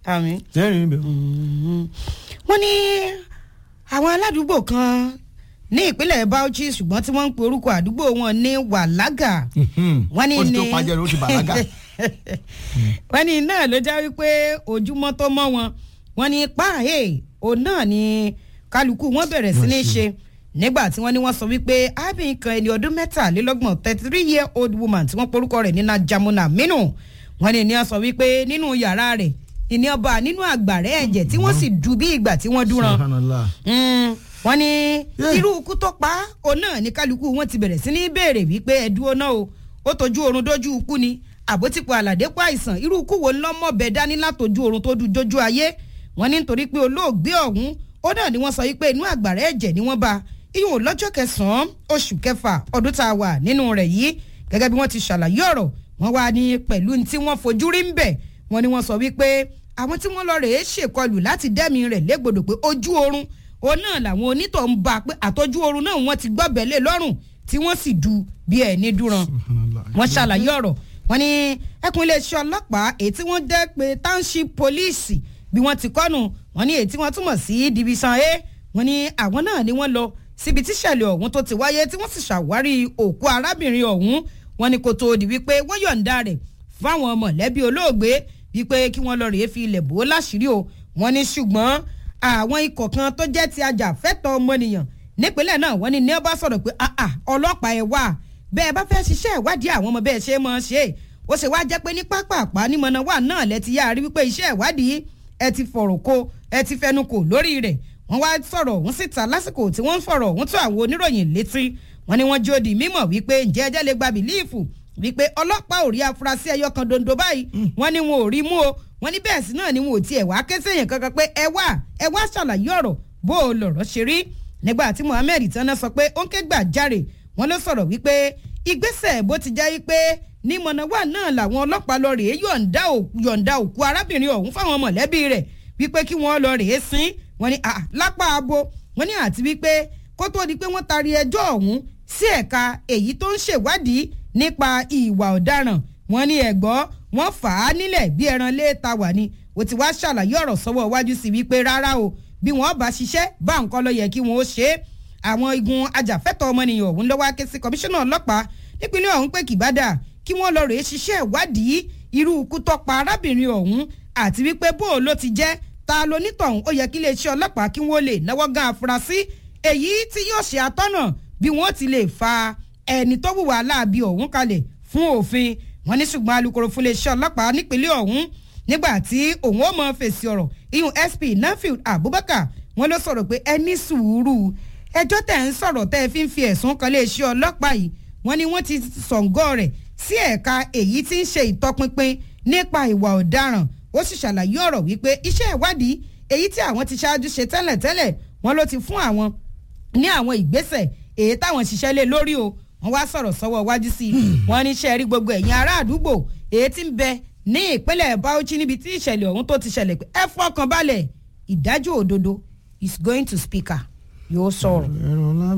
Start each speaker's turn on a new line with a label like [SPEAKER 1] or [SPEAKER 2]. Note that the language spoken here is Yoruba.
[SPEAKER 1] àmì.
[SPEAKER 2] sẹ́rìn níbẹ̀.
[SPEAKER 1] wọ́n ní àwọn aládùúgbò kan ní ìpínlẹ̀ Bauchi ṣùgbọ́n tí wọ́n ń pe orúkọ àdúgbò wọn ní wàlágà wọ́n ní
[SPEAKER 2] ó ti tó
[SPEAKER 1] ní
[SPEAKER 2] pàjẹ́ ló ti bàlágà.
[SPEAKER 1] wọ́n ní náà ló já wípé ojúmọ́ tó mọ́ wọn wọ́n ní páàhé òun náà ni kálukú wọn bẹ̀rẹ̀ sí ní ṣe nígbà tí wọ́n ní wọ́n sọ wípé arábìnrin kan ẹni ọdún mẹ́tàlélọ́gbọ̀n thirty three year old woman tí wọ́n porúkọ rẹ̀ ní Najamuna Minu wọ́n ní ní wọ́n sọ wípé nínú yàrá rẹ̀ ìní ọba nínú àgbàrá ẹ̀jẹ̀ tí wọ́n sì du bí ìgbà tí wọ́n dúran
[SPEAKER 2] Subhanallah.
[SPEAKER 1] Mm, wọ́n ní
[SPEAKER 2] Yeah.
[SPEAKER 1] irú ikú tó pa á, òun náà ní kálukú wọn ti bẹ̀rẹ̀ sí ní béèrè wípé ẹ̀dúró náà o ó tọ́jú oorun dójú ikú ni àbótípò àlàdé pa àìsàn irú ikú wo ńlọ́mọ̀bẹ dání látọjú oorun tó du dójú ayé wọ́n ní nítorí pé olóògbé ọ̀hún ó náà ni wọ́n sọ wípé inú àgbàrá ẹ̀jẹ̀ ni wọ́n bá iyùn lọ́jọ́ kẹsàn-án oṣù kẹfà ọdún tá a wà nínú rẹ̀ yìí gẹ́gẹ́ bí wọ́n ti ṣàlàyé ọ̀rọ̀ wọ́n wá ní pẹ̀lú ní tí wọ́n fojú rí ń bẹ̀ wọ́n ní wọ́n sọ wípé àwọn tí wọ́n lọ rèé ṣèkọlù láti dẹ́mi rẹ̀ légbodò pé ojú oorun òun náà làwọn onítọ̀ ń bá a pé àtọ́jú oorun náà wọ́n ti gbọ́bẹ̀ lé lọ́rùn tí wọ́n sì du bí ẹ̀ ní dúran
[SPEAKER 2] Subhanallah.
[SPEAKER 1] wọ́n ṣàlàyé ọ̀rọ̀ wọ́n ní ẹkùn iléeṣẹ́ ọlọ́pàá èyí tí wọ́n dẹ́ pé township police bí wọ́n ti kọ́nu wọ́n ní èyí tí wọ́n túmọ̀ sí division a wọ́n ní àwọn náà ni wọ́n lọ síbi tíṣẹ̀lẹ̀ ọ̀hún tó ti wáyé tí wọ́n sì ṣàwárí òkú arábìnrin ọ̀hún wọ́n ní kó tó di wípé wọ́n yọ̀ǹda rẹ̀ fáwọn mọ̀lẹ́bí olóògbé wípé kí wọ́n lọ rèé fi ilẹ̀ bò ó láṣìírí o wọ́n ní ṣùgbọ́n àwọn ikọ̀ kan tó jẹ́ ti ajàfẹ́tọ̀ọ́ ọmọnìyàn nípínlẹ̀ náà wọ́n ní ní ọba sọ̀rọ̀ pé "Ah, ah, ọlọ́pàá ẹ̀ wá bẹ́ẹ̀ bá fẹ́ ṣiṣẹ́ ìwádìí àwọn ọmọ bẹ́ẹ̀ ṣe é mọ́ ṣe é ó ṣe wá jẹ́ pé ní pápápá ní mọ̀nàwá náà lẹ ti yá a rí wípé iṣẹ́ ìwádìí ẹ ti fọ̀rọ̀ kó ẹ ti fẹnu kò lórí rẹ̀ wọ́n wá sọ̀rọ̀ ọ̀hún síta lásìkò tí wọ́n ń fọ̀rọ̀ ọ̀hún tó àwọn oníròyìn létí wọ́n ní wọ́n jó di mímọ̀ wípé ǹjẹ́ ẹjẹ́ lè gba bìlíìfù wípé ọlọ́pàá ò rí afurasí ẹyọ kan dondo báyìí wọ́n ní wọn ò rí mú o wọ́n ní bẹ́ẹ̀ sí náà ni wọn ò tiẹ̀ wá ké sẹ́yìn kankan pé ẹ wá ẹ wá ṣàlàyé ọ̀rọ̀ bó o lọ̀rọ̀ ṣe rí nígbà tí Mohammed tán sọ pé ó ń ké gbàjarè wọ́n ló sọ̀rọ̀ wípé ìgbésẹ̀ bó ti jẹ́ wípé ní mọ̀nàwá náà làwọn ọlọ́pàá lọ rèé yọ̀ǹda ò- yọ̀ǹda òkú arábìnrin ọ̀hún fáwọn mọ̀lẹ́bí rẹ̀ wípé kí wọ́n lọ rèé sin wọ́n ní ah, lápá abo wọ́n ní àti wípé kó tó di pé wọ́n taari ẹjọ́ ọ̀hún sí ẹ̀ka èyí tó ń ṣèwádìí nípa ìwà ọ̀daràn wọ́n ní ẹ̀gbọ́ wọ́n fà á nílẹ̀ bí ẹran léèta wà ní ó ti wá ṣàlàyé ọ̀rọ̀ sọ́wọ́ iwájú sí wípé rárá o bí wọ́n bá ṣiṣẹ́ bá nǹkan lọ yẹ kí wọ́n ó ṣe é àwọn igun ajàfẹ́tọ̀ọ́ ọmọnìyàn ọ̀hún lọ́wọ́ ké sí kọmíṣánná ọlọ́pàá nípínlẹ̀ ọ̀hún pé kìbádà kí wọ́n lọ rèé ṣiṣẹ́ ìwádìí irú ikú tó pa arábìnrin ọ̀hún àti wípé bó o ló ti jẹ́ ta lonítọ̀hún ó yẹ kí iléeṣẹ́ ọlọ́pàá kí wọ́n lè náwó gan afurasí èyí tí yóò ṣe àtọ́nà bí wọ́n ti lè fa ẹni tó wùwà láabi ọ̀hún kalẹ̀ fún òfin wọn ní ṣùgbọ́n alukoro fún iléeṣẹ́ ọlọ́pàá nípínlẹ̀ ọ̀hún nígbà tí òun ó mọ fèsì ọ̀rọ̀ iyun SP Nafield Abubakar wọn ló sọ̀rọ̀ pé ẹ ní sùúrù ẹjọ́ tẹ̀ ń sọ̀rọ̀ tẹ́ ẹ fi ń fi ẹ̀sùn kan iléeṣẹ́ ọlọ́pàá yìí wọ́n ní wọ́n ti sọ̀ǹgọ́ rẹ̀ sí ẹ̀ka èyí tí ń ṣe ìtọpinpin nípa ìwà ọ̀daràn ó sì ṣàlàyé ọ̀rọ̀ wípé iṣẹ́ ìwádìí èyí tí àwọn ti ṣáájú ṣe tẹ́lẹ̀tẹ́lẹ̀ wọ́n ló ti fún àwọn ní àwọn ìgbésẹ̀ èyí táwọn ṣiṣẹ́ lé lórí o wọ́n wá sọ̀rọ̀ sọ́wọ́ wájú sí i wọ́n ní ṣe rí gbogbo ẹ̀yin ará àdúgbò èyí tí ń bẹ ní ìpínlẹ̀ Bauchi níbi tí ìṣẹ̀lẹ̀ ọ̀hún tó ti ṣẹlẹ̀ pé ẹ fọkàn balẹ̀ ìdájọ́ òdodo is going to speaker yóò sọ̀rọ̀.
[SPEAKER 2] ẹ̀rọ ńlá